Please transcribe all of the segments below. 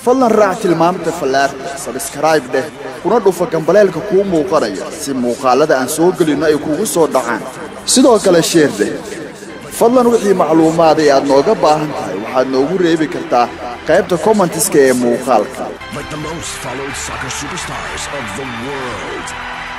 fadlan raac tilmaamta fallaarta sabskrayb dheh kuna dhufa gambaleelka kuu muuqanaya si muuqaallada aan soo gelinno ay kugu soo dhacaan sidoo kale sheer dheh fadlan wixii macluumaad ee aad nooga baahan tahay waxaad noogu reebi kartaa qaybta kommentiska ee muuqaalka like the most followed soccer superstars of the world.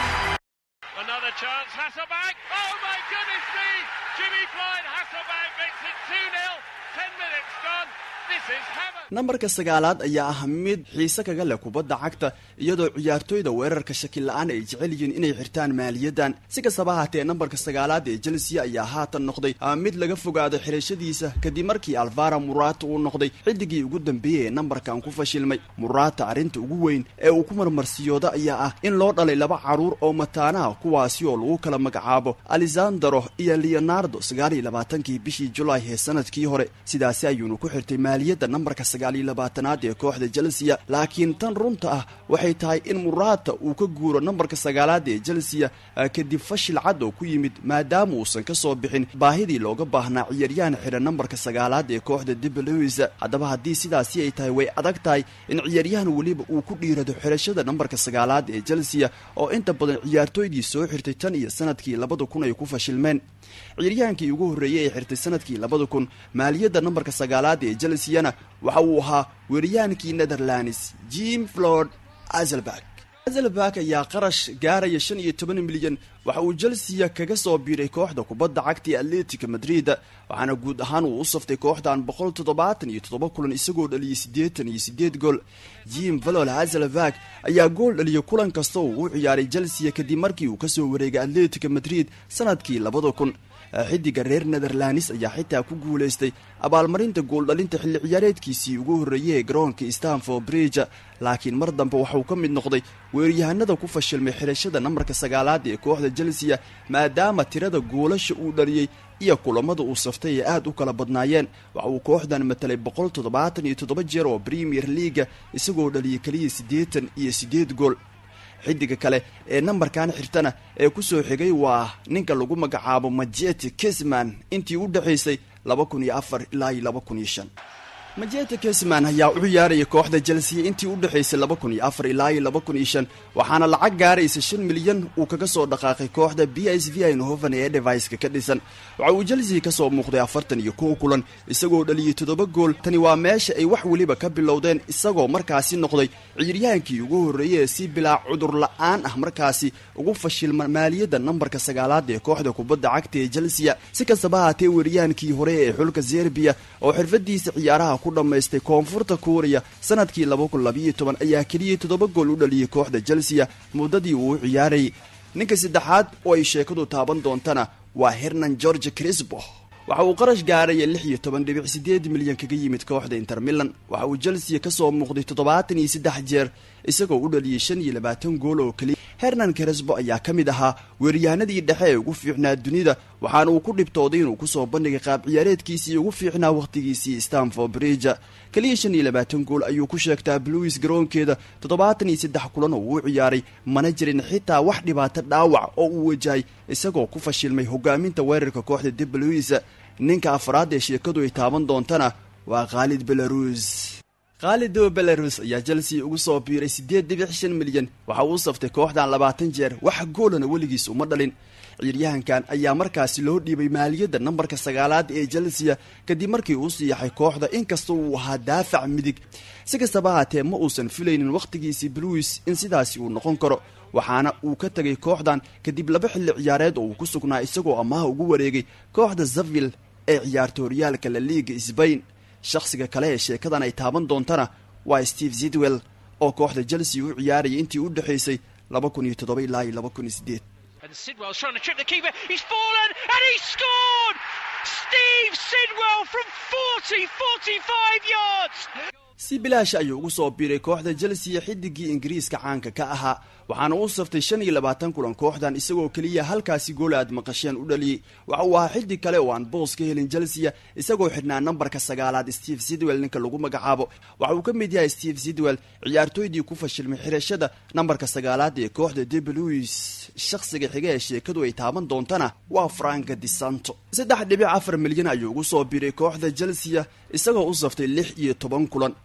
Another chance, Hasselbank. Oh my goodness me! Jimmy Clyde Hasselbank makes it 2-0. 10 minutes gone. This is heaven. nambarka sagaalaad ayaa ah mid xiise kaga leh kubadda cagta iyadoo ciyaartoyda weerarka shaki la-aan ay jecel yihiin inay xirtaan maaliyaddan si kastaba haatee nambarka sagaalaad ee chelsea ayaa haatan noqday mid laga fogaado xirashadiisa kadib markii alvara murata uu noqday xidigii ugu dambeeyey ee nambarkan ku fashilmay murata arrinta ugu weyn ee uu ku marmarsiyooda ayaa ah in loo dhalay laba caruur oo mataanaha kuwaasi oo lagu kala magacaabo alexandero iyo leonardo sagaal iyo labaatankii bishii julaay ee sanadkii hore sidaasi ayuunu ku xirtay maaliyadda nambarka sagaal iyo labaatanaad ee kooxda chelsea laakiin tan runta ah waxay tahay in murata uu ka guuro nambarka sagaalaad ee chelsea kadib fashil cad oo ku yimid maadaama uusan ka soo bixin baahidii looga baahnaa ciyaaryahan xidhan nambarka sagaalaad ee kooxda diblois haddaba haddii sidaasi ay tahay way adag tahay in ciyaaryahan weliba uu ku dhiirado xirashada nambarka sagaalaad ee chelsea oo inta badan ciyaartooydii soo xirtay tan iyo sanadkii labada kun ay ku fashilmeen ciyaaryahankii ugu horreeyey ee xirtay sanadkii labada kun maaliyadda nambarka sagaalaad ee chelseana waxa uu ahaa weeriyaankii netherlands jim flord azelberg azelberg ayaa qarash gaaraya shan iyo toban milyan waxa uu chelsea kaga soo biiray kooxda kubadda cagta ee atletica madrid waxaana guud ahaan uu u saftay kooxdan boqol toddobaatan iyo toddoba kulan isagoo dhaliyay siddeetan iyo siddeed gool jim valol hazelberg ayaa gool dhaliyay kulan kasta uu u ciyaaray chelsea kadib markii uu kasoo wareegay atletica madrid sanadkii labada kun xidiga reer netherlands ayaa xitaa ku guulaystay abaalmarinta gooldhalinta xilli ciyaareedkiisii ugu horreeyay ee garoonka stanford bridge laakiin mar dambe waxauu ka mid noqday weeryahanada ku fashilmay xirashada nambarka sagaalaad ee kooxda chelsea maadaama tirada goolasha uu dhaliyey iyo kulamada uu saftay ee aada u kala badnaayeen waxa uu kooxdan matalay boqol toddobaatan iyo toddoba jeer oo premier leaga isagoo dhaliyay keliya siddeetan iyo siddeed gool xidiga kale ee nambarkan xirtana ee ku soo xigay waa ninka lagu magacaabo majeti kisman intii u dhexaysay laba kun iyo afar ilaa iyo laba kun iyo shan majeti kisman ayaa u ciyaaraya kooxda chelsea intii u dhexaysay laba kun iyo afar ilaa iyo laba kun iyo shan waxaana lacag gaaraysa shan milyan uu kaga soo dhaqaaqay kooxda b s v inhoven ee deviceka ka dhisan waxa uu chelsea ka soo muuqday afartan iyo kow kulan isagoo dhaliyay toddoba gool tani waa meesha ay wax weliba ka bilowdeen isagoo markaasi noqday ciyaryahaankii ugu horreeyay ee si bilaa cudur la-aan ah markaasi ugu fashilma maaliyadda nambarka sagaalaad ee kooxda kubadda cagta ee chelsea si kastaba haatee weeriyaankii hore ee xulka zerbiya oo xirfadiisa ciyaaraha ku dhammaystay koonfurta kuuriya sanadkii laba kun labayo toban ayaa keliyay toddoba gool u dhaliyay kooxda chelsea muddadii uu u ciyaarayay ninka saddexaad oo ay sheekadu taaban doontana waa hernan george crisbo waxa uu qarash gaaraya lix iyo toban dhibic siddeed milyan kaga yimid kooxda inter milan waxa uu chelsea ka soo muuqday toddobaatan iyo saddex jeer isagoo u dhaliyay shan iyo labaatan gool oo keliya hernan cresbo ayaa ka mid ahaa weeryahanadii dhexe ee ugu fiicnaa dunida waxaana uu ku dhibtooday inuu kusoo bandhigay qaab ciyaareedkiisii ugu fiicnaa wakhtigiisii stanford bridge keliya shan iyo labaatan gool ayuu ku sheegtaa bluis garoonkeeda toddobaatan iyo saddex kulan oo uu ciyaarey mana jirin xitaa wax dhibaato dhaawac oo uu wajahay isagoo ku fashilmay hogaaminta weerarka kooxda dib bluis ninka afraad ee sheekadu ay taaban doontana waa khaalid belarus khaalido belarus ayaa chelsea ugu soo biiray siddeed dhibic shan milyan waxa uu saftay kooxdan labaatan jeer wax goolana weligiis uma dhalin ciyaaryahankan ayaa markaasi loo dhiibay maaliyadda nambarka sagaalaad ee chelsea kadib markii uu siyaxay kooxda inkasta uu ahaa daafac midig si kastaba haatee ma uusan filaynin wakhtigiisii bluis in sidaasi uu noqon karo waxaana uu ka tegay kooxdan kadib laba xilli ciyaareed oo uu ku sugnaa isagoo amaha ugu wareegay kooxda zavil ee ciyaartooryaalka la liiga sbain shakhsiga kale ee sheekadan ay taaban doontana waa steve zidwell oo kooxda chelsea u ciyaarayay intii u dhexaysay laba kun iyo toddoba ilaa iyo laba kun iyo siddeed And Sidwell's trying to trip the keeper. He's fallen and he's scored! Steve Sidwell from 40, 45 yards! si bilaash ayuu ugu soo biiray kooxda chelsea xidigii ingiriiska caanka ka ahaa waxaana uu saftay shan iyo labaatan kulan kooxdan isagoo keliya halkaasi gool aad maqasheen u dhaliyey waxa uu ahaa xidig kale oo aan boos ka helin chelsea isagoo xidhnaa nambarka sagaalaad steve sidwell ninka lagu magacaabo waxa uu ka mid yahay steve sidwell ciyaartooydii ku fashilmay xirashada nambarka sagaalaad ee kooxda debluis shakhsiga xiga ee sheekadu ay taaban doontana waa franka disanto saddex dhibic afar milyan ayuu ugu soo biiray kooxda chelsea isagoo u saftay lix iyo toban kulan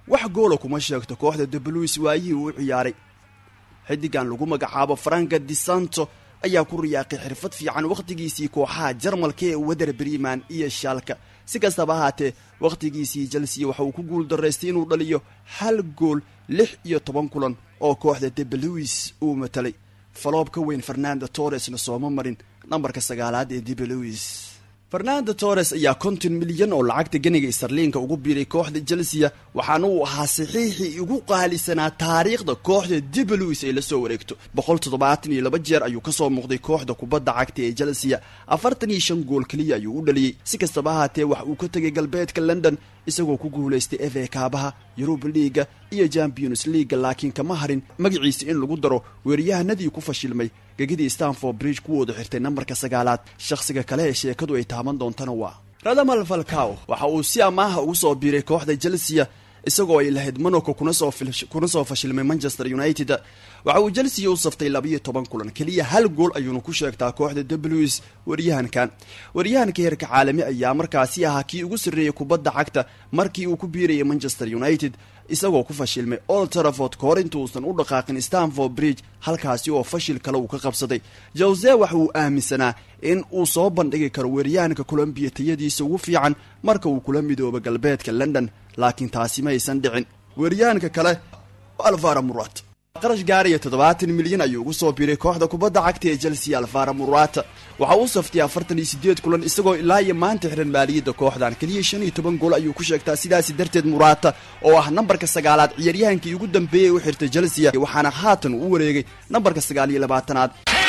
wax goola kuma sheegto kooxda debluis waayihii uu ciyaaray xidigan lagu magacaabo franka disanto ayaa ku riyaaqay xirfad fiican wakhtigiisii kooxaha jarmalka ee wader briman iyo shaalka si kastaba ahaatee wakhtigiisii chelsea waxa uu ku guul daraystay inuu dhaliyo hal gool lix iyo toban kulan oo kooxda debluis uu matalay faloob ka weyn fernando torresna sooma marin nambarka sagaalaad ee debluis fernando torres ayaa konton milyan oo lacagta ganiga istarliinka ugu biiray kooxda chelsea waxaana uu ahaa saxiixii ugu qaalisanaa taariikhda kooxda debluis ay la soo wareegto boqol toddobaatan iyo laba jeer ayuu kasoo muuqday kooxda kubadda cagta ee chelsea afartan iyo shan gool keliya ayuu u dhaliyey si kastaba ahaatee wax uu ka tegay galbeedka london isagoo ku guulaystay efe kaabaha yuruba liiga iyo champions leaga laakiin kama harin magaciisa in lagu daro weeryahanadii ku fashilmay gegidii stanford bridge kuwooda xirtay nambarka sagaalaad shakhsiga kale ee sheekadu ay taaban doontana waa radamal falcaw waxa uu si amaaha ugu soo biiray kooxda chelsea isagoo ay lahayd monaco kuna soo fashilmay manchester united waxa uu chelsea u saftay labayo toban kulan keliya hal gool ayuuna ku sheegtaa kooxda debluis waryahankan waryahanka heerka caalami ayaa markaasi ahaa kii ugu sarreeyey kubadda cagta markii uu ku biirayay manchester united isagoo ku fashilmay old traford kahor intuusan u dhaqaaqin stanford bridge halkaasi oo fashil kale uu ka qabsaday jose waxa uu aaminsanaa in uu soo bandhigi karo weeryahanka colombiya tayadiisa ugu fiican marka uu kula midoobo galbeedka london laakiin taasi ma aysan dhicin weeryahanka kale alvara murat qarash gaaraya toddobaatan milyan ayuu ugu soo biiray kooxda kubadda cagta ee chelsea alvara murata waxa uu saftiyay afartan iyo sideed kulan isagoo ilaa iyo maanta xiran maaliyadda kooxdan keliya shan iyo toban gool ayuu ku sheegtaa sidaasi darteed murata oo ah nambarka sagaalaad ciyaaryahankii ugu dambeeyey u xirtay chelsea waxaana haatan uu u wareegay nambarka sagaal iyo labaatanaad